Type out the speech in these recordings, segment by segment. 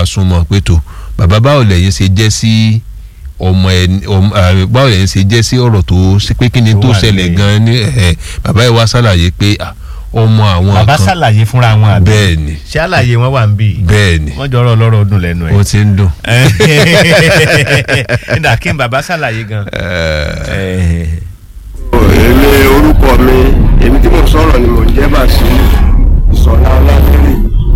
súnmọ́ pé tó bàbá báwo lẹ́yìn ṣe jẹ́ sí ọmọ ẹni ọmọ àmì báwo lẹ́yìn ṣe jẹ́ sí ọ̀rọ̀ tó ṣe pé kí ni Tó tó wà ṣẹlẹ̀ ní- gan-an ní ẹ̀ bàbá yìí wá ṣàlàyé pé ah, ọmọ àwọn bàbá kan ṣàlàyé fúnra wọn àbí bẹ́ẹ̀ ni ṣé àlàyé wọn wà ń bì bẹ́ẹ̀ ni wọ́n jọrọ ọlọ́rọ̀ ọdún lẹ́nu ẹ̀ ó ti ń dùn. nígbà kí n bàbá ṣàlàyé gan. èmi orúkọ mi èmi tí mo sọ̀rọ̀ ni mò ń jẹ́ Bàṣírù Ìṣọ̀lá Ọlálérè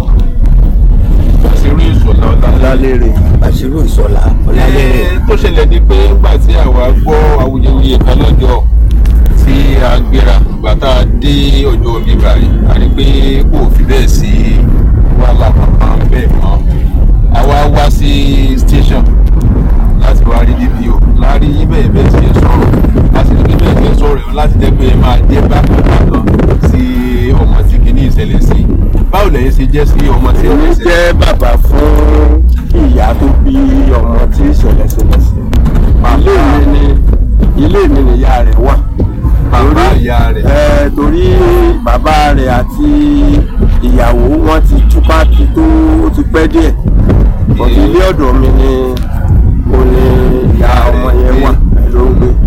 Bàṣírù Ìṣọ̀lá Ọlálérè Bàṣírù Ìṣọ̀lá Ọlálérè. Ẹ, tó ṣẹlẹ̀ ni pé nígbà tí àwa gbọ́ awuyewuye kan lọ́jọ́ tí a gbéra ìgbà tá a dé ọjọ́ omi báyìí a rí pé kò fi bẹ́ẹ̀ sí wàhálà kankan bẹ́ẹ̀ mọ́ àwa wá sí station láti wá rí DPO láàrin yín bẹ́ẹ̀ bẹ́ẹ̀ sì ń sọ̀rọ̀ láti rí bẹ́ẹ̀ bẹ́ẹ̀ sọ̀rọ̀ yìí láti jẹ́ pé ẹ máa jẹ́ bákan bákan sí ọmọ tí kìíní ìṣẹ̀lẹ̀ sí báwo lẹ́yìn ṣe jẹ́ sí ọmọ tí èmi kìíní ìṣẹ̀lẹ̀ jẹ́ bàbá fún ìyá tó bí ọmọ tí ìṣẹ̀lẹ̀ ṣẹlẹ̀ sí. ilé mi ni ilé mi ni ìyá rẹ̀ wà. bàbá ìyá rẹ̀ ẹ torí bàbá rẹ̀ àti ìyàwó wọn ti túká ti tó ó ti pẹ́ díẹ̀ bọ̀dé ilé ọ̀dọ̀ mi ni mo ní ìyá ọmọ yẹn wà ló ń gbé.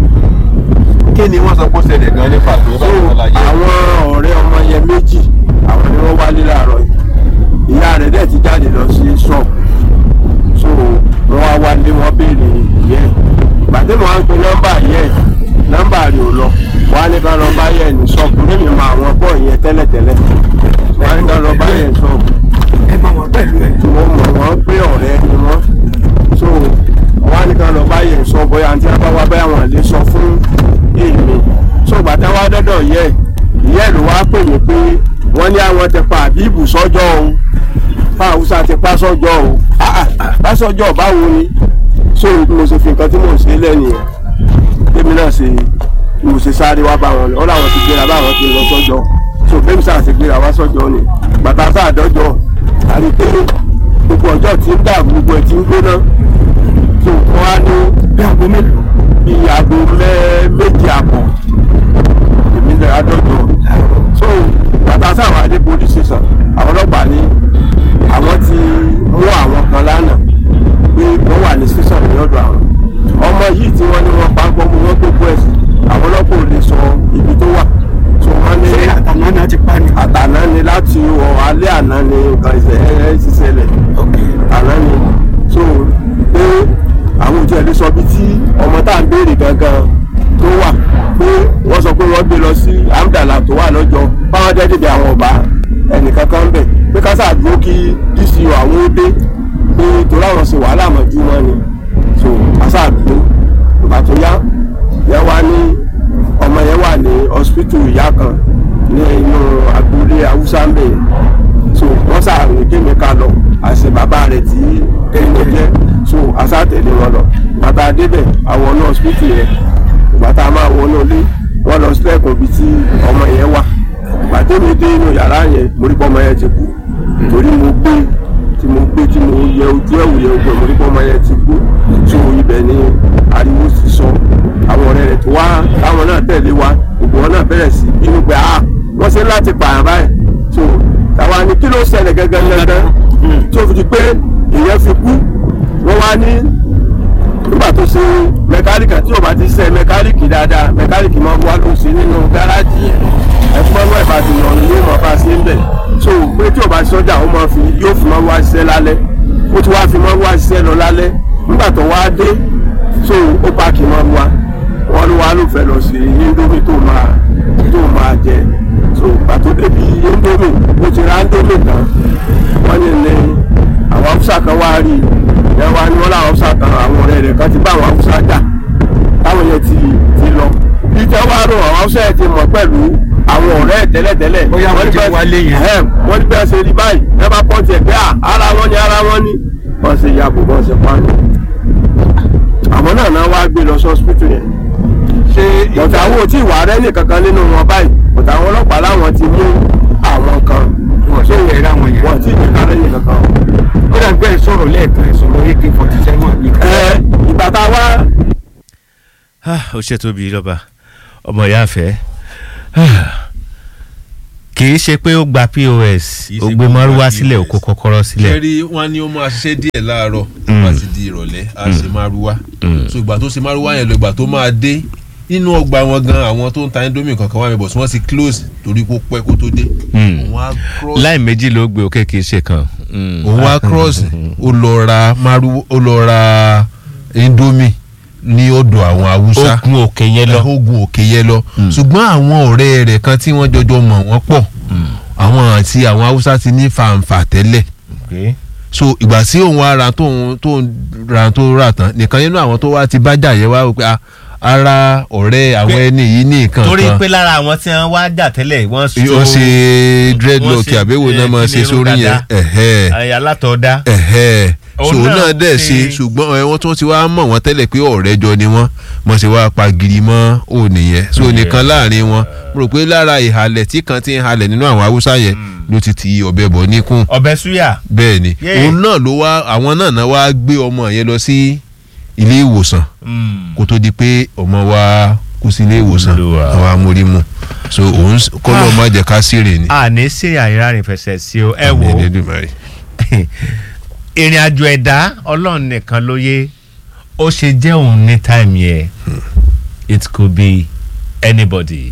kí ni wọ́n sọ pé ó ṣẹlẹ̀ gan ní pàtó so báwo la yẹ. àwọn ọ̀rẹ́ ọmọ yẹn méjì àwọn ni wọ́n wálé láàárọ̀ yìí ìyá rẹ̀ dẹ̀ ti jáde lọ sí ṣọ́ọ̀bù so wọ́n wá wálé wọ́n béèrè ìyẹ́ ẹ̀ gbàdé mo wá ń pe nọ́mbà yẹ́ ẹ̀ nọ́mbà rẹ̀ ò lọ wọ́n á ní ká lọ bá yẹ́ ẹ̀ ní ṣọ́ọ̀bù lèmi mọ àwọn bọ́ọ̀ yẹn tẹ́lẹ̀tẹ́lẹ̀ wọ́n á ní ká lọ bá yẹ́ ẹ̀ ní ṣọ́ọ̀bù ẹ bá wọn pẹ̀lú ẹ̀. tí wọ́n mọ̀ wọ́n pé ọ̀rẹ́ ni wọ́n so wọ́n á ní ká lọ bá yẹ̀ sọ bóyá àǹtí abáwá báyà wọn lè sọ fún èmi so bàtà wá dọ́dọ̀ yẹ ìyá ẹ̀ ló wá pè mí pé wọ́n ní àwọn ti pa àbíbù sọ́jọ́ o pa àwùsá ti pa sọ́jọ́ o Ah, ah, pa sọ́jọ́ báwo ni so mo ṣe fi nǹkan tí mò ń ṣe lẹ́nìyẹn tèmi náà ṣe mo ṣe sáré wá bá wọn lọ ọ́ làwọn ti gbéra báwọn ti lọ sọ́jọ́ so bẹ́ẹ̀ sáà ti gbéra wá sọ́jọ́ ni bàtà sáà dọ́jọ́ àrí pé gbogbo ọjọ́ tí ń dà gbogbo ẹ̀ tí ń gbóná so wọ́n á ní bí aago mélòó. bí aago mẹ́ méjì àbọ̀ èmi lè adọ́jọ́ so bàtà sáà wà ní police station àwọn ọlọ́pàá ní àwọn ti mú àwọn kan lánàá pé wọ́n wà ní station ní ọ̀dọ̀ àwọn ọmọ yìí tí wọ́n ní wọ́n pa ń pọ́ mú wọ́n gbogbo ẹ̀sìn àwọn ọlọ́pàá ò lè sọ ibi tó wà so wọ́n ní ṣé àtàná náà ti pa ni. àtàná ni láti ọ alẹ́ àná ni nǹkan ìṣẹ̀lẹ̀ ti ṣẹlẹ̀ àná ni so pé àwọn òjò ẹ̀lẹ́ sọ bí tí ọmọ tá à ń béèrè gangan tó wà pé wọ́n sọ pé wọ́n gbé lọ sí amdala tó wà lọ́jọ́ báwọn jẹ́ dèbè àwọn ọba ẹnìkan kan bẹ̀ pé ká sáà dúró kí dco àwọn ó dé pé torí àwọn ṣe wàhálà mọ́jú wọn ni so àṣà dúró ìgbà tó yá yẹn wá ní ọmọ yẹn wà ní hospital ìyá kan ní inú agboolé haúsá ń bẹ̀ so wọ́n sàrùn kémi ká lọ àṣẹ bàbá rẹ̀ tí kémi jẹ́ so àṣà tẹ̀lé wọn lọ bàtà débẹ̀ àwọn náà hospital yẹn bàtà máa wọnú ilé wọ́n lọ sílẹ̀kùn ibi tí ọmọ yẹn wà bàtà mi dé inú yàrá yẹn mo rí pé ọmọ yẹn ti kú torí mo gbé tí mo gbé tí mo yẹ ojú ẹ̀wù yẹ ojú ẹ̀ mo rí pé ọmọ yẹn ti kú so ibẹ̀ ni ariwo ti sọ àwọn ọ̀rẹ́ rẹ̀ tó wá táwọn náà tẹ̀lé wa gbogbo wọn náà bẹ̀rẹ̀ sí bínú pé ah wọ́n ṣe láti pààyàn báyìí so táwa ni kí ló ṣẹlẹ̀ gẹ́gẹ́ gẹ́gẹ́ tó fi di pé ìyẹn fi kú wọ́n wá ní nígbà tó ṣe mẹkáníkì tí o bá ti ṣe mẹkáníkì dáadáa mẹkáníkì máa ń wá ló ṣe nínú gáràjì yẹn ẹ̀fọ́ náà ìbàdàn yàn ní ìmọ̀ bá ṣe ń bẹ̀ so pé tí o bá sọ́jà ó máa fi yóò fi máa wá ṣiṣẹ́ lálẹ́ ó ti wá fi máa wá ṣiṣẹ́ lọ lálẹ́ nígbà tó wá dé so ó páàkì máa wá wọn ló wá ló fẹ́ lọ sí indomie tó máa tó máa jẹ so pàtó débi indomie ó ti ra indomie tán wọ́n ní ní àwọn haúsá kan wá rí i ẹ wá ní wọ́n láwọn haúsá kan àwọn ọ̀rẹ́ rẹ̀ kan ti bá àwọn haúsá jà táwọn yẹn ti ti lọ bí tẹ́ wá rò àwọn haúsá yẹn ti mọ̀ pẹ̀lú àwọn ọ̀rẹ́ ẹ̀ tẹ́lẹ̀tẹ́lẹ̀ Bóyá wọ́n ní ti bẹ́ẹ̀- wálé yẹn. ẹ̀ wọ́n ní bẹ́ẹ̀ ṣe rí báyìí ẹ bá pọ́ǹtì ẹ̀ pé à ara wọn ni ara wọn ni wọ́n ṣe yàgò wọ́n ṣe pa ni àwọn náà náà wá gbé lọ sí hospital yẹn ṣé bọ̀tà àwọn ò tí ì wà rẹ́ nìkankan nínú wọn báyìí bọ̀tà àwọn ọlọ́pàá láwọn ti mú àwọn kan wọ́n ṣe fẹ́ ra wọn yẹn. wọ́n ti ní kárẹ́ nìkankan. ó dàgbé ẹ̀ sọ̀rọ̀ lẹ́ẹ̀kan ẹ̀ sọ̀rọ̀ ak forty seven ní ká. ẹ ìgbà tá a wá ó ṣe tóbi lọ́ba ọmọ ìyá àfẹ́ kì í ṣe pé ó gba pos Kì í ó ṣe gbé pé ó gba mọ́rúwá sílẹ̀ ó POS. kó kọ́kọ́rọ́ sílẹ̀ kẹ́rí wọn ni ó máa ṣiṣẹ́ díẹ̀ láàárọ̀ tó bá ti di ìrọ̀lẹ́ á ṣe márúwá so ìgbà tó ṣe márúwá yẹn lọ ìgbà tó máa dé nínú ọgbà wọn gan àwọn tó ń ta indomie kankan wà mí bọ̀ tí wọ́n ti close torí kó pẹ́ kó tó dé òun á cross láì méjì ló gbé òkè kì í ṣe kan. Mm. òun á cross ó lọ ra márúwá ó lọ ra indomie ní ọ̀dọ̀ àwọn haúsá ó gun òkè yẹn lọ. ogun òkè yẹn lọ ṣùgbọ́n àwọn ọ̀rẹ́ rẹ̀ kan tí wọ́n jọjọ mọ̀ wọ́n pọ̀ àwọn àti àwọn haúsá ti ní fàǹfà tẹ́lẹ̀ Okay. so ìgbà tí òun wá ra tóun tóun ra tó rà tán nìkan nínú àwọn tó wá ti bájà yẹn wá wò pé ah, ara ọ̀rẹ́ àwọn Pé- ẹni yìí ní nǹkan torí kan pé lára àwọn tí wọ́n wá jà tẹ́lẹ̀ wọ́n ó ṣe dreadlock wọ́n ṣe, àbẹ̀wò náà eh, máa kí ṣe ni irun sórí yẹn dada. ẹ̀hẹ́ àyà látọ̀ọ́dá. ẹ̀hẹ́ so Òun òun náà náà dẹ̀ ṣe- ṣe ṣùgbọ́n ẹ, wọ́n tún ti wá mọ̀ wọ́n tẹ́lẹ̀ pé ọ̀rẹ́ jọ ni wọ́n mọ̀ sí wá pagiri mọ́ òní yẹn so nìkan láàrin wọn mo rò pé lára ìhàlẹ̀ tí kan ti ń halẹ̀ nínú àwọn haúsá yẹn ló ti ti ọbẹ̀ bọ̀ níkùn ọbẹ̀ súyà. bẹ́ẹ̀ ni Yeah. òun náà ló wá àwọn náà náà wá gbé ọmọ yẹn lọ sí ilé ìwòsàn kó tó di pé ọmọ wa kú sí ilé ìwòsàn Olúwa. àwọn amórímù so òun kọ́ ló má jẹ́ ká sírè ni. a ní sí àìrárin fẹsẹ̀ sí o ẹ wò Àmín ó Elédùmarè. ìrìn àjò ẹ̀dá ọlọ́run nìkan ló yé ó ṣe jẹ́ òun ní táìmù yẹn it could be anybody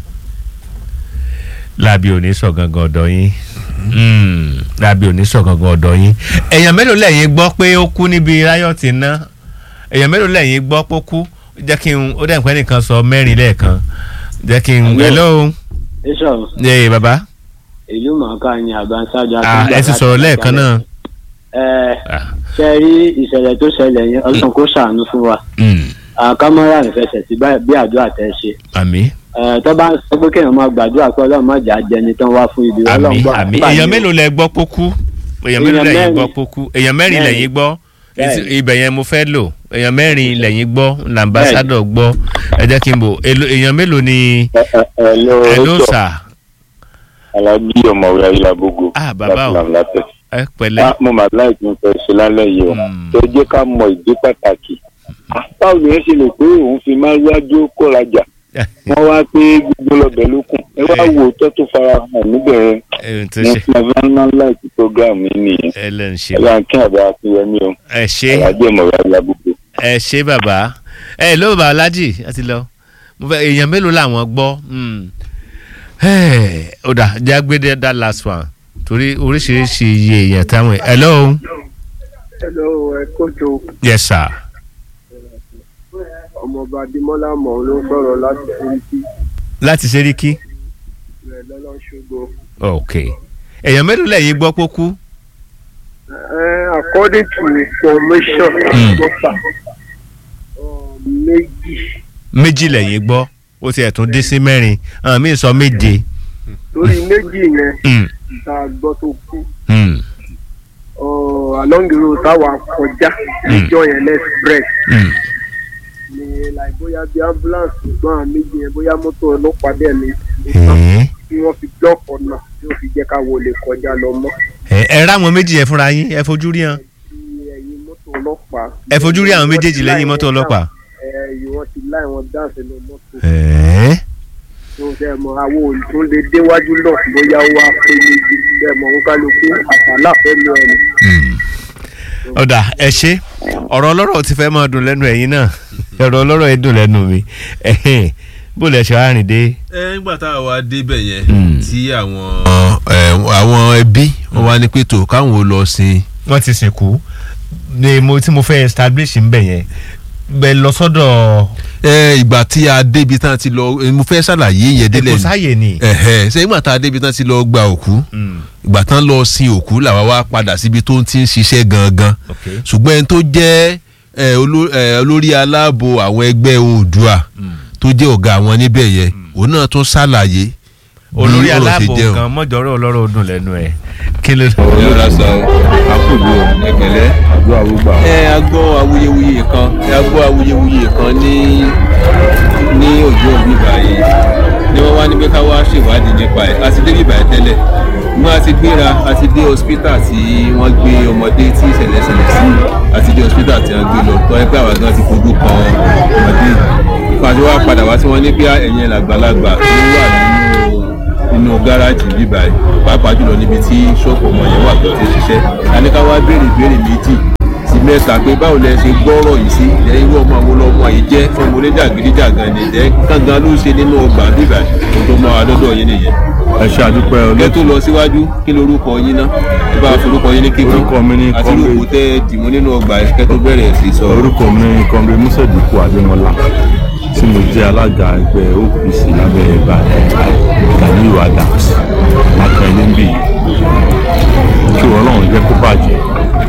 lábí òní sọ gangan ọ̀dọ̀ yín Mm, lábí òní sọ gangan ọ̀dọ̀ yín èèyàn mélòó lẹ́yìn gbọ́ pé ó kú níbi ráyọ̀tì náà èèyàn mélòó lẹ́yìn gbọ́ pé ó kú jẹ́ kí n ó dẹ̀ pẹ́ nìkan sọ mẹ́rin lẹ́ẹ̀kan jẹ́ kí n hello Bishop ẹ bàbá ìlú mọ̀ọ́ká ni àbáńsájà Ah, ẹ ti sọ̀rọ̀ lẹ́ẹ̀kan náà ẹ Ah, ṣe rí ìṣẹ̀lẹ̀ tó ṣẹlẹ̀ yẹn ọlọ́run kó ṣàánú fún wa mm, àkámọ́ra ìfẹsẹ̀ sí bá- bí àdúrà tẹ́ ṣe àmín ẹ tó bá ń sọ pé kéèyàn máa gbàdúrà pé ọlọ́run má jà jẹni tán wá fún ibi ọlọ́run àmì gbọ́ àmì àdúrà èèyàn ni o. mélòó lẹ gbọ́ pókú èèyàn mélòó Èèyàn lẹ́yìn mẹ́rin. gbọ́ pókú èèyàn mẹ́rin Mẹ́rin. lẹ́yìn gbọ́ Èsì- Bẹ́ẹ̀ni. ibẹ̀ yẹn mo fẹ́ lò èèyàn mẹ́rin lẹ́yìn gbọ́ làǹbásádọ̀ gbọ́ ẹ jẹ́ kí n bò èlò- èèyàn mélòó ni Hello, ẹ̀ló Rachel. sà Alábí ọ̀mọ̀wé Ayélujábógo. Ah, bàbá o. Láti Làmúlátẹ̀. ẹ pẹ̀lẹ́ Ah, Mo máa láì tún fẹ́ ṣe lálẹ́ yìí o. Mm. Tó jẹ́ ká mọ ìdí pàtàkì. Ah, Báwo ni ẹ ṣe lè pé òun fi máa wájú kó rajà? Wọ́n wá pé gbogbo lọ́bẹ̀ ló kù. Ẹ wá wo tó tó fara hàn níbẹ̀ yẹn. ẹ tó Mo ṣe fi máa ń láìkí program yìí nìyẹn. ẹ lẹ́ ń ṣe Ẹ bá ń kí àbá Akínyẹmí o. ẹ ṣe Alábí ọ̀mọ̀wé Ayélujábógo. ẹ ṣe bàbá ẹ ló bàbá alájì ẹ ti lọ mo fẹ́ èèyàn mélòó làwọn gbọ́ Mm. Ẹ, ó dà jágbédé that last one torí oríṣiríṣi iye èèyàn táwọn hello hello ẹ kójú yes sir. ọmọọba adémọlá mọ̀ ló ń sọ̀rọ̀ láti fúrikí láti ṣeríkí rẹ̀ lọ́lọ́ṣogbo. ok èèyàn mélòó lẹ́yìn gbọ́ pókú according to information Mm. gbọ́fà méjì méjì lẹ́yìn gbọ́ ó ti ẹ̀tún dín sí mẹ́rin àwọn míì sọ méje lórí méjì yẹn Mm, tá a gbọ́ tó kú mm, uh, along the road táwa kọjá níjọ́ yẹn express mm. ni like bóyá bí ambulance gbọ́n àwọn méjì yẹn bóyá mọ́tò ọlọ́pàá dẹ̀ ni Ẹ̀ẹ́, tí wọ́n fi block ọ̀nà tí ó fi jẹ́ ká wọlé kọjá lọ mọ́ ẹ ẹ ráwọn méjì yẹn fúnra yín ẹ fojú rí hàn tí ẹ̀yìn mọ́tò ọlọ́pàá. ẹ fojú rí àwọn méjèèjì lẹ́yìn mọ́tò ọlọ́pàá. ẹ̀yìn wọn ti láì wọn dáǹsì lọ mọ́tò Ẹ̀ẹ́, tó fẹ́ mọ àwọn olùtún lè déwájú lọ bóyá ó wá pé níbi fẹ́ mọ ń kálukú àtàlà fẹ́ mi ọ̀nà. mm. ọ̀dà ẹ ṣe ọ̀rọ̀ ọlọ́rọ̀ ti fẹ́ máa dùn lẹ́nu ẹ̀yin náà ọ̀rọ̀ ọlọ́rọ̀ yìí dùn lẹ́nu mi Ẹ̀hẹ́n, bó lẹ ṣe wá rìn dé. ẹ nígbà tá a wá débẹ̀ yẹn Mm. tí àwọn ẹ, àwọn ẹbí wọn wá ní pé tó káwọn ò lọ sin wọ́n ti sìnkú ni mo tí mo fẹ́ establish ń bẹ̀ yẹn bẹ́ẹ̀ lọ sọ́dọ̀ ẹ ìgbà tí a débi tán ti lọ ẹ, mo fẹ́ ṣàlàyé yẹn délẹ̀ èkó ni sáyè ni. ẹ̀hẹ́ ṣé ìgbà tá a débi tán ti lọ gba òkú Mm, ìgbà tán lọ sin òkú làwa wá padà síbi tó ń ti ń ṣiṣẹ́ gangan okay. ṣùgbọ́n ẹni tó jẹ́ ẹ, oló- ẹ, olórí aláàbò àwọn ẹgbẹ́ oòdùà tó jẹ́ ọ̀gá àwọn níbẹ̀ yẹn òun náà tún ṣàlàyé bí olórí ọ̀rọ̀ ṣe aláàbò jẹ́ o. kan mọ́jọ́rọ́ ọlọ́rọ̀ ọdún lẹ́nu ẹ̀ kí ló. yóò lásà o àkùdù o ẹgbẹ̀lẹ́ àdúrà gbogbo àwọn. ẹ a gbọ́ awuyewuye kan ẹ a gbọ́ awuyewuye kan ní ní òjò òbí báyìí ni wọ́n wá ní pé ká wá ṣèwádìí nípa ẹ̀ a ti dé bíbáyìí tẹ́lẹ̀ mo a ti gbéra a ti dé hospital tí wọ́n gbé ọmọdé tí ìṣẹ̀lẹ̀ ṣẹlẹ̀ sí a ti dé hospital tí wọ́n gbé lọ tọ́ ẹ pé àwa gan ti fojú kan ọmọdé ìpàdé wa padà wá tí wọ́n ní bí ẹ̀yìn làgbàlagbà tó wà nínú nínú gáràjì bíbá yìí pàápàá jùlọ níbi tí ṣọ́ọ̀pù ọmọ yẹn wà tó ti ń ṣiṣẹ́ àníká wá béèrè ìbéèrè méjì sí mẹ́ta pé báwo lẹ ṣe gbọ́rọ̀ yìí sí ẹ irú ọmọ àwọn ọmọ yìí jẹ́ ọmọ oníjàgídíjàgan ni ẹ kángan ló ṣe nínú ọgbà bíbá yìí tó mọ àdọ́dọ̀ yín nìyẹn. ẹ ṣe àdúpẹ́ kẹ́ olóòtú tó lọ síwájú kí lorúkọ yín ná ẹ bá forúkọ yín ní kíkún Orúkọ mi ni àti Comrade- rògbò tẹ́ dìmú nínú ọgbà yìí kẹ́ tó bẹ̀rẹ̀ sí sọ. orúkọ mi ní kọ́mrẹ́ mùsẹ̀dùkú adémọlá tí mo jẹ́ alága ẹgbẹ́ opc lábẹ́ ẹ̀bà Ganiyu Adams akẹ́lẹ́ ń bì yìí kí ọlọ́run jẹ́ kó bàjẹ́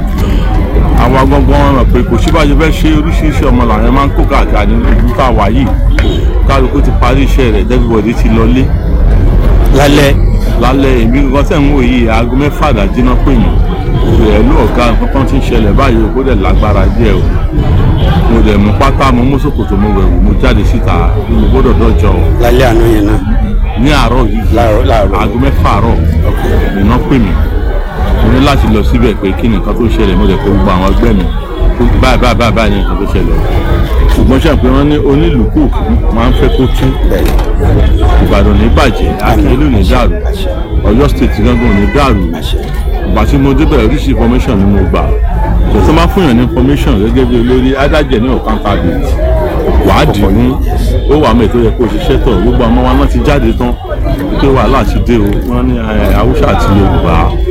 àwa gbọ́ngbọ́n rẹ̀ pé kò síbàjẹ́ fẹ́ ṣe oríṣiríṣi ọmọ làwọn máa ń kó káàkiri ní ìlú tá a wà yìí kálukú ti parí iṣẹ́ rẹ̀ everybody ti lọlé lálẹ́ lálẹ́ èmi nǹkan tẹ̀ ń wò yìí aago mẹ́fà àdájí náà pè mí bẹ̀rẹ̀ ló ọ̀gá nǹkan kan ti ń ṣẹlẹ̀ báyìí o kó dẹ̀ lágbára díẹ̀ o mo dẹ̀ mú pátá mo mú ṣòkòtò mo wẹ̀wù mo jáde síta mo gbọ́dọ̀ dọ́jọ́ o lálẹ́ àná yẹn náà ní àárọ̀ yìí láàárọ̀ láàárọ̀ aago mẹ́fà àárọ̀ iná pè mí mo ní láti lọ síbẹ̀ pé kí ni nǹkan tó ṣẹlẹ̀ mo dẹ̀ kó gbogbo àwọn ẹgbẹ́ mi kó báyìí báyìí báyìí báyìí ni nǹkan tó ṣẹlẹ̀ o ṣùgbọ́n ṣàpè wọn ní onílùkù máa ń fẹ́ kó tún ìbàdàn ní bàjẹ́ akínyẹlú ní dàrú ọ̀yọ́ state gángan ní dàrú ìgbà tí mo débẹ̀ oríṣi information ni mo gbà kò tó máa fún yàn ní information gẹ́gẹ́ bí olórí adájẹ́ ní accountability wàá dì í mú ó wà mí tó yẹ kó ṣiṣẹ́ tọ̀ gbogbo àwọn wa náà ti jáde tán pé wàhálà ti dé o wọ́n ní eh, haúsá àti yorùbá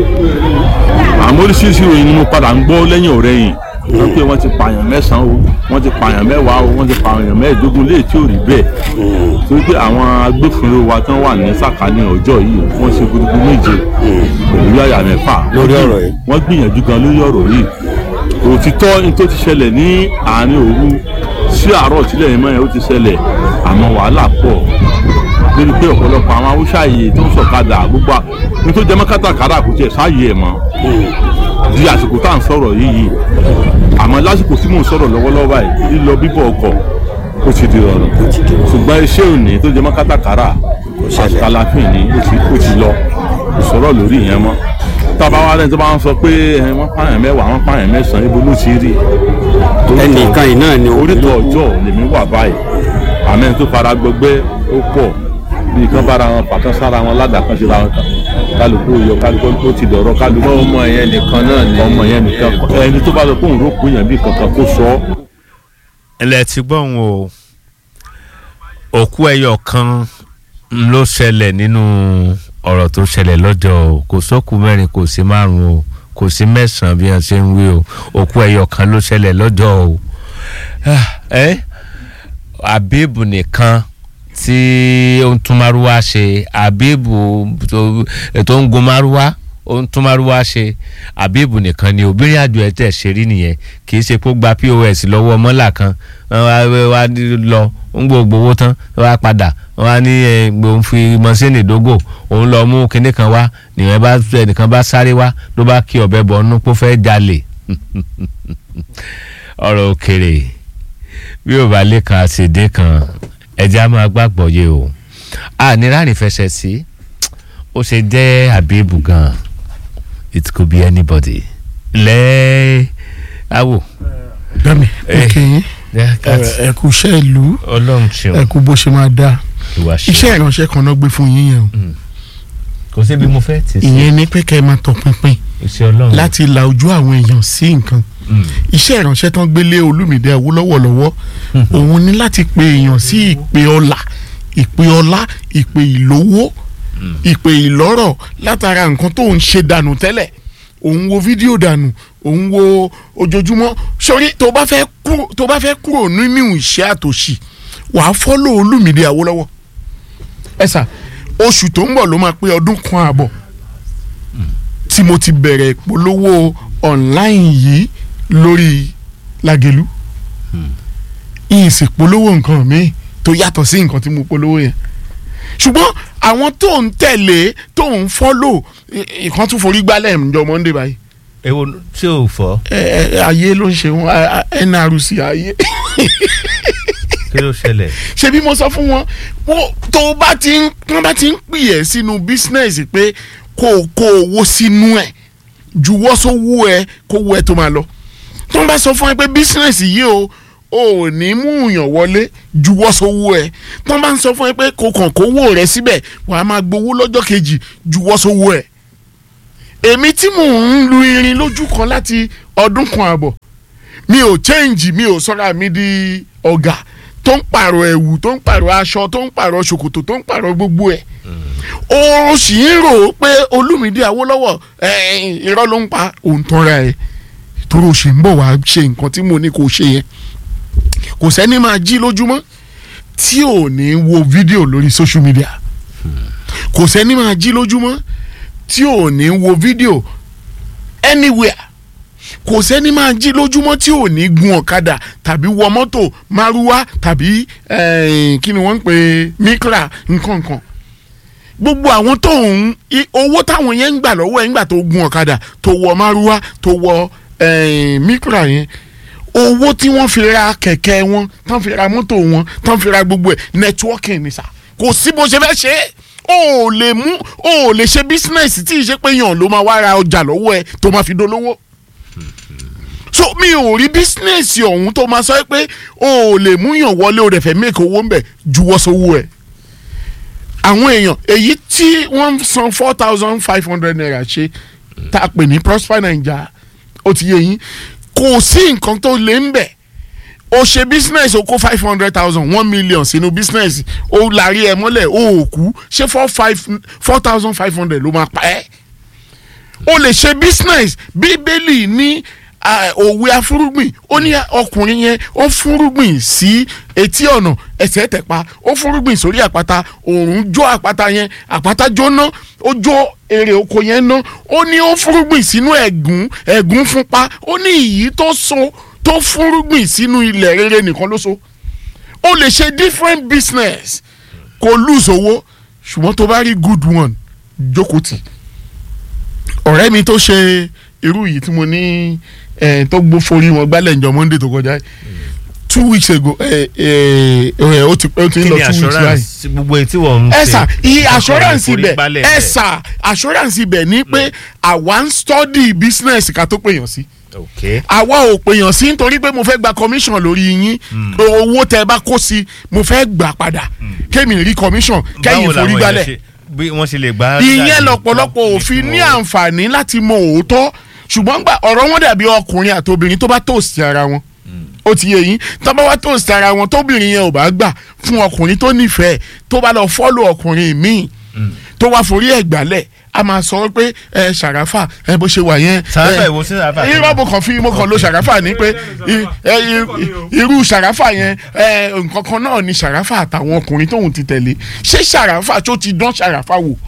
àmọ́ oríṣiríṣi ìròyìn ni mo padà ń gbọ́ lẹ́yìn ọ̀rẹ́yìn wọ́n pé wọ́n ti pààyàn mẹ́sàn-án o wọ́n ti pààyàn mẹ́wàá o wọ́n ti pààyàn mẹ́ẹ̀ẹ́dógún léè tí ò rí bẹ́ẹ̀ torí pé àwọn agbófinró wa tán wà ní sàkání ọjọ́ yìí wọ́n ṣe gudugu méje pẹ̀lú yàyà mẹ́fà Lórí ọ̀rọ̀ yìí. wọ́n gbìyànjú gan lórí ọ̀rọ̀ yìí òtítọ́ ní tó ti ṣẹlẹ̀ ní àárín òru sí àárọ̀ tílẹ̀ yìí mọ́ yẹn ó ti ṣẹlẹ̀ àmọ́ wàhálà pọ̀ lórí pé ọ̀pọ̀lọpọ̀ àwọn haúsá yìí tó ń sọ̀kadà gbogbo à- ní tó jẹ́ mọ́ kátàkárà kò tiẹ̀ sáàyè ẹ̀ mọ́ di àsìkò tá à ń sọ̀rọ̀ yìí yìí àmọ́ lásìkò tí mò ń sọ̀rọ̀ lọ́wọ́lọ́wọ́ báyìí lílọ bíbọ̀ ọkọ̀ ó ti di ọ̀rọ̀ ṣùgbọ́n iṣẹ́ òní tó jẹ́ mọ́ kátàkárà àṣàlàfín ni ó ti ó ti lọ kò sọ̀rọ̀ lórí ìyẹn mọ́ tábà wá lẹ́yìn tó bá ń sọ pé ẹ, wọ́n pààyàn mẹ́wàá wọ́n pààyàn mẹ́sàn-án ibo ló ti rí ẹnìkan yìí náà ni orítọ̀ ọjọ́ lèmi wà báyìí àmẹ́ tó fara gbọgbẹ́ ó pọ̀ bí kan bára wọn pàtó sára wọn ládàá kan síra wọn kálukú yọ kálukú ó ti dọ̀rọ̀ kálukú ọmọ yẹn nìkan náà ni ọmọ yẹn nìkan kọ́. ẹni tó bá sọ pé òun rò pé yẹn bí kankan kó sọ ọ́. ilẹ̀ ti gbọ́n o òkú ẹyọ kan ló ṣẹlẹ̀ nínú ọ̀rọ̀ tó ṣẹlẹ̀ lọ́jọ́ o kò sókù mẹ́rin kò sí márùn o kò sí mẹ́sàn-án bí wọ́n ṣe ń wí o òkú ẹyọ kan ló ṣẹlẹ̀ lọ́jọ́ o ẹ abibu nìkan tí ó ń tún márúwá ṣe abibu tó tó ń gun márúwá ó ń tún márúwá ṣe abibu nìkan ni obìnrin àjò ẹ̀ tẹ̀ ṣe rí nìyẹn kì í ṣe pé ó gba pos lọ́wọ́ mọ́là kan wọ́n wá wá lọ ń gbogbo owó tán wọ́n wá padà wọ́n wá ní ẹ̀ gbòǹ fi mọ́sínì dógò òun lọ mú kinní kan wá nìyẹn bá ẹnìkan bá sáré wá ló bá kí ọ̀bẹ bọ̀ ọ́nú pé ó fẹ́ jalè ọ̀rọ̀ òkèrè bí ò bá lè kan àṣèdè kan ẹ̀jẹ̀ á máa gbàgbọ́ yé o a ní ráàrin fẹsẹ̀ sí ó ṣe jẹ́ àbíbù gan it could be anybody lẹ́ẹ̀ awò. dami Eh, òkè Yeah, that's- ẹ kú iṣẹ́ ìlú ọlọ́run ẹ ṣeun kú bó ṣe máa dáa ìwà ṣeun iṣẹ́ ìránṣẹ́ kan náà gbé fún yín yẹn o kò síbi mo fẹ́ tì sí ìyẹn ní pé kẹ́ ẹ máa tọpinpin iṣẹ́ ọlọ́run láti la ojú àwọn èèyàn sí nǹkan Mm. iṣẹ́ ìránṣẹ́ tán gbélé olúmídé awólọ́wọ̀ lọ́wọ́ òun ní láti pe èèyàn sí ìpè ọlà ìpè ọlá ìpè ìlówó ìpè ìlọ́rọ̀ látara nǹkan tó ń ṣe dànù tẹ́lẹ̀ òun wo fídíò dànù òun wo ojoojúmọ́ sórí tó bá fẹ́ kúrò tó bá fẹ́ kúrò nínú ìṣẹ́ àtòṣì wàá fọ́lọ̀ olúmídé awólọ́wọ̀ ẹ sà oṣù tó ń bọ̀ ló máa pé ọdún kan àbọ̀ tí mo ti bẹ̀rẹ̀ ìpolówó online yìí lórí Lágelú yìí sì polówó nǹkan mi tó yàtọ̀ sí nǹkan tí mo polówó yẹn ṣùgbọ́n àwọn tó ń tẹ̀lé tó ń fọ́lò ìkan tún forí gbálẹ̀ ǹjọ́ Monday báyìí èwo tí ò fọ́ ẹ ẹ ayé ló ń ṣe wọn a- a- NRC ayé kí ló ṣẹlẹ̀ ṣe bí mo sọ fún wọn wọn tó bá ti ń wọn bá ti ń pè ẹ́ sínú bísínẹ́sì pé kó o kó owó sínú ẹ̀ juwọ́ sówó ẹ kó owó ẹ tó máa lọ tó ń bá sọ fún ẹ pé bísínẹ́sì yìí o o ò ní mú yàn wọlé juwọ́ sówó ẹ tán bá ń sọ fún ẹ pé kò kàn kówó rẹ síbẹ̀ wàá máa gbowó lọ́jọ́ kejì juwọ́ sówó ẹ èmi tí mò ń lu irin lójú kan láti ọdún kan àbọ̀ mi ò change mi ò sọ́ra mi di ọ̀gá tó ń pààrọ̀ ẹ̀wù tó ń pààrọ̀ aṣọ tó ń pààrọ̀ ṣòkòtò tó ń pààrọ̀ gbogbo ẹ̀ o sì ń rò ó pé olúmídé awólọ́wọ̀ eh, irọ́ ló ń pa òun tọ́ra ẹ̀ torí o sì ń bọ̀ wá ṣe nǹkan tí mo ní kó o ṣe yẹn kò sẹ́ni máa jí lójúmọ́ tí ò ní wo fídíò lórí social media kò sẹ́ni máa jí lójúmọ́ tí ò ní wo fídíò anywhere kò sẹ́ni máa jí lójúmọ́ tí ò ní gun ọ̀kadà tàbí wọ mọ́tò márúwá tàbí eh, kí ni wọ́n ń pè mikra nǹkan kan gbogbo àwọn tó ń i- owó táwọn yẹn ń gbà lọ́wọ́ ẹ̀ ń gbà tó gun ọ̀kadà tó wọ márúwá tó wọ eh, mikra yẹn owó tí wọ́n fi ra kẹ̀kẹ́ wọn tán fi ra mọ́tò wọn tán fi ra gbogbo ẹ̀ networking ni sà kò sí bó ṣe fẹ́ ṣe é o ò lè mú o ò lè ṣe business tí ì ṣe pé yàn ló máa wá ra ọjà lọ́wọ́ ẹ tó máa fi dolówó so mi ò rí business ọ̀hún tó máa sọ pé o ò lè mú yàn wọlé o rẹ̀ fẹ́ make owó ń bẹ̀ juwọ́ sówó ẹ̀ àwọn èèyàn èyí tí wọ́n ń san four thousand five hundred naira ṣe tá a pè ní prosper naija ó ti yé yín kò sí nǹkan tó lè ń bẹ̀ o ṣe business o kó five hundred thousand one million sínú business o lárí ẹ mọ́lẹ̀ o ò kú ṣé four five four thousand five hundred ló máa pa ẹ́ o lè ṣe business bíbélì ní ah, òwe afúrúgbìn ó ní ọkùnrin yẹn ó fúrúgbìn sí etí ọ̀nà ẹsẹ̀ tẹ̀pa ó fúrúgbìn sórí àpáta òòrùn jó àpáta yẹn àpáta jóná ó jó èrè oko yẹn ná ó ní ó fúrúgbìn sínú ẹ̀gún ẹ̀gún fúnpa ó ní ìyí tó so tó fúrúgbìn sínú ilẹ̀ rere nìkan ló so ó lè ṣe different business kò lose owó ṣùgbọ́n tó bá rí good one jókòó tì ọ̀rẹ́ mi tó ṣe irú yìí tí mo ní eh, tó gbó forí wọn gbálẹ̀ ǹjọ́ monday tó kọjá yìí two weeks ago eh, eh, eh, ó ti ó ti ń kí lọ ni two weeks báyìí assurance gbogbo etí wọ́n ń ṣe ẹ sà iye ọkọ̀ assurance ibẹ̀ ìforígbálẹ̀ ẹ bẹ̀. sà assurance ibẹ̀ ni pé àwa ń study business ká tó pèèyàn sí ok àwa ò pèèyàn sí nítorí pé mo fẹ́ gba commission lórí yín owó tẹ bá kó sí mo fẹ́ gbà padà kémi rí commission kẹ́yìn Báwo làwọn forí èèyàn gbálẹ̀ ṣe- bí wọ́n ṣe lè gbá. ìyẹn lọ́pọ̀lọpọ̀ òfin ní àǹfààní láti mọ òótọ́ ṣùgbọ́n gbà ọ̀rọ̀ wọn dàbí ọkùnrin àti obìnrin tó bá tòsí ara wọn ó ti yé yín tó bá wá tòsí ara wọn tóbìnrin yẹn ò bá gbà fún ọkùnrin tó nífẹ̀ẹ́ tó bá lọ fọ́lù ọkùnrin míì tó wá forí ẹ̀ gbálẹ̀ a máa sọ pé ẹ ṣàràfà ẹ bó ṣe wà yẹn. Ṣàràfà ẹ, ìwo sí ṣàràfà tó irọ́ mo kàn fi mo kàn lo ṣàràfà ní pé i- ẹ, i- irú ṣàràfà yẹn ẹ, nǹkan kan náà ni ṣàràfà àtàwọn ọkùnrin tóun ti tẹ̀lé ṣé ṣàràfà tó ti dán ṣàràfà wò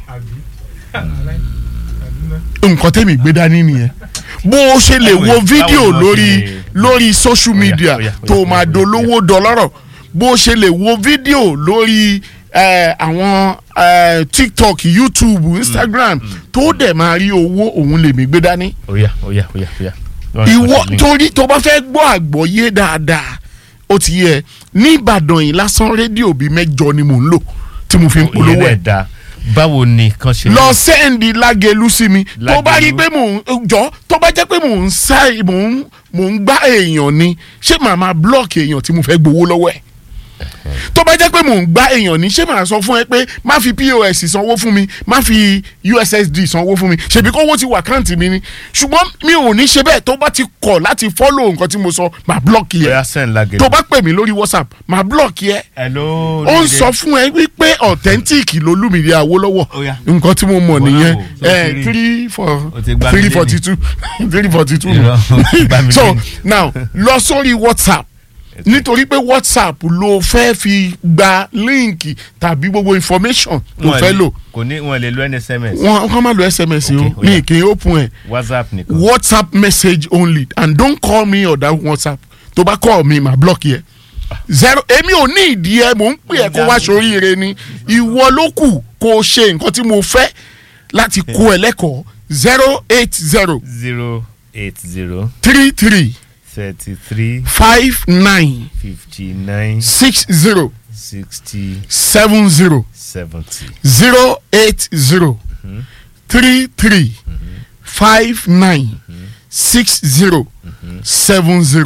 nǹkan tẹ́mi gbé dání nìyẹn bó o ṣe lè wo Báwo ni- fídíò báwo ni wọ́n lórí ṣe- lórí social media ó yá, ó yá, tó ó yá, máa ó yá, dolówó dọlọ́rọ̀ bó o ṣe lè wo fídíò lórí eh, àwọn eh, tiktok youtube instagram tó dẹ̀ máa rí owó òun lèmi gbé dání oya oya oya oya. ìwọ torí tó bá fẹ́ gbọ́ àgbọ́yé dáadáa ó ti yẹ ní ìbàdàn yìí lásán rédíò bíi mẹ́jọ ni mò ń lò tí mo fi ń ìyẹn polówó náà ẹ̀ da báwo ni kan ṣe. lọ sẹ́ndì lágẹ̀lú sí mi tó bá rí Lágẹ̀lú. pé mò ń jọ tó bá jẹ́ pé mò ń sá mò ń mò ń gbá èèyàn ni ṣé màá máa blọ́ọ̀kì èèyàn tí mo fẹ́ gbowó lọ́wọ́ ẹ̀ tó bá jẹ́ pé mò ń gbá èèyàn ni ṣé màá sọ fún ẹ pé má fi pos sanwó fún mi má fi ussd sanwó fún mi ṣèbí kówó ti wà káǹtì mi ni ṣùgbọ́n mi ò ní ṣe bẹ́ẹ̀ tó bá ti kọ̀ láti fọ́lọ̀ nǹkan tí mo sọ màá blọ́ọ̀kì oya ẹ send lagelu. tó bá pè mí lórí whatsapp màá blọ́ọ̀kì ẹ hello. ó ń sọ fún ẹ wípé authentic lolúmìnirí Awólọ́wọ̀ Ó yá. nǹkan tí mo mọ̀ Wọ́n nìyẹn náà wò, so ẹ three. three for O ti gbá mi three lé forty two three forty two Irọ́, o ti gbá mi so lé. now lọ sórí whatsapp nítorí pé whatsapp ló fẹ́ fi gba líǹkì tàbí gbogbo information ló Wọ́n fẹ́ lè- lò kò ní wọn lè lo nsms. wọ́n wọ́n máa lo sms Okay, o ó yá. mi kì í open ẹ̀ whatsapp nìkan. whatsapp message only and don't call me or that whatsapp tó bá call me ma block yẹ zero èmi ò ní ìdí ẹ mò ń pè ẹ kó wá sóríire ni ìwọ ló kù kó o ṣe nǹkan tí mo fẹ́ láti kó ẹ lẹ́kọ̀ọ́ zero eight zero zero eight zero three three thirty three five nine fifty nine six zero sixty seven zero seventy. zero eight zero three three five nine six zero seven zero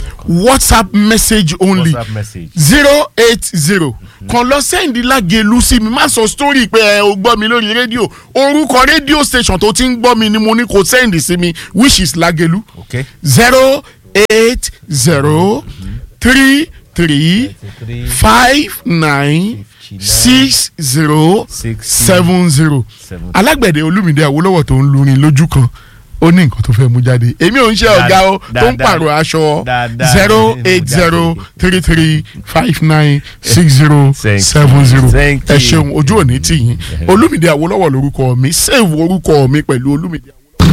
whatsapp message only WhatsApp message. zero eight zero kan lọ sẹ́ndí lágẹ̀lú sí mi má sọ story pé ẹ o gbọ́ mi lórí rédíò orúkọ rédíò station tó ti ń gbọ́ mi ni mo ní kó sẹ́ndí sí mi which is lágẹ̀lú okay. zero eight zero three three five nine six zero seven zero alágbẹ̀dẹ olúmídé àwòlọ́wọ̀ tó ń lurin lójú kan ó ní nǹkan tó fẹ́ mú jáde èmi ò ń ṣe ọ̀gá o tó ń pààrọ̀ aṣọ dáadáa zero ni mo eight jáde. zero three three five nine six zero Thank seven you, zero thank ẹ you. ṣeun ojú òní tì yín olúmídé àwòlọ́wọ̀ lórúkọ mi save orúkọ mi pẹ̀lú olúmídé.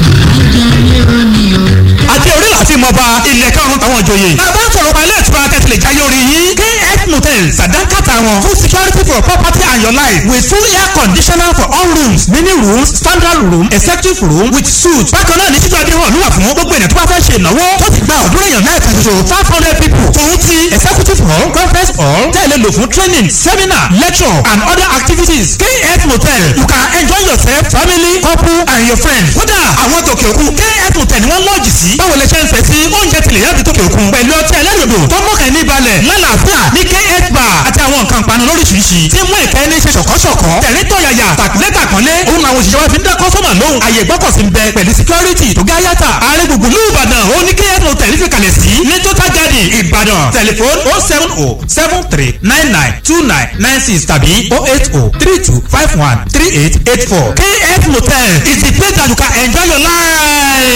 àti orí láti mọ bá ilẹ̀ karùn-ún táwọn ìjòyè. bàbá ń sọ̀rọ̀ pa ilé ìtura tẹ̀sílẹ̀ jáyé orí yín. kf motel sàdánkàtà wọn fún security for property and your life with full air conditioner for all rooms mini rooms standard room executive room with suite. bákan náà ní títú adéhùn ló wà fún gbogbo ènìyàn tó bá fẹ́ ṣe ìnáwó tó ti gba ọ̀dúnrún èèyàn náà kan ṣoṣo five hundred people. tòun ti executive hall conference hall tẹ̀lé lò fún training seminar lecture and other activities. kf motel you can enjoy yourself family couple and your friends. kódà àwọn tòkè òkun kf motel ni wọ́n lọ́ọ̀jì sí. báwo lè ṣe ń fẹ́ sí oúnjẹ tilẹ̀ yàtọ̀ tòkè òkun. pẹ̀lú ọtí ẹlẹ́rìndò tó mọ̀kàn ní balẹ̀ lálàáfíà ní kf bar àti àwọn nǹkan ìpanu lóríṣiríṣi. tí mú ìkẹ́ ní ṣe ṣọ̀kọ́ṣọ̀kọ́. tẹ̀rín tọ̀yàyà tàkúlẹ̀ tàkúnlé. òun làwọn òṣìṣẹ́ wa fi ń dá kọ́sọ́mà lóhùn. àyè gbọ́kọ̀sí ń bẹ pẹ̀lú security tó gá yàtà. ààrẹ gbùgbù ní ìbàdàn ó ní kf motel fi kalẹ̀ sí. ní total garden ìbàdàn tẹlifon oh seven oh seven three nine nine two nine nine six tàbí oh eight oh three two five one three eight eight four. kf motel is the place that you can enjoy your life.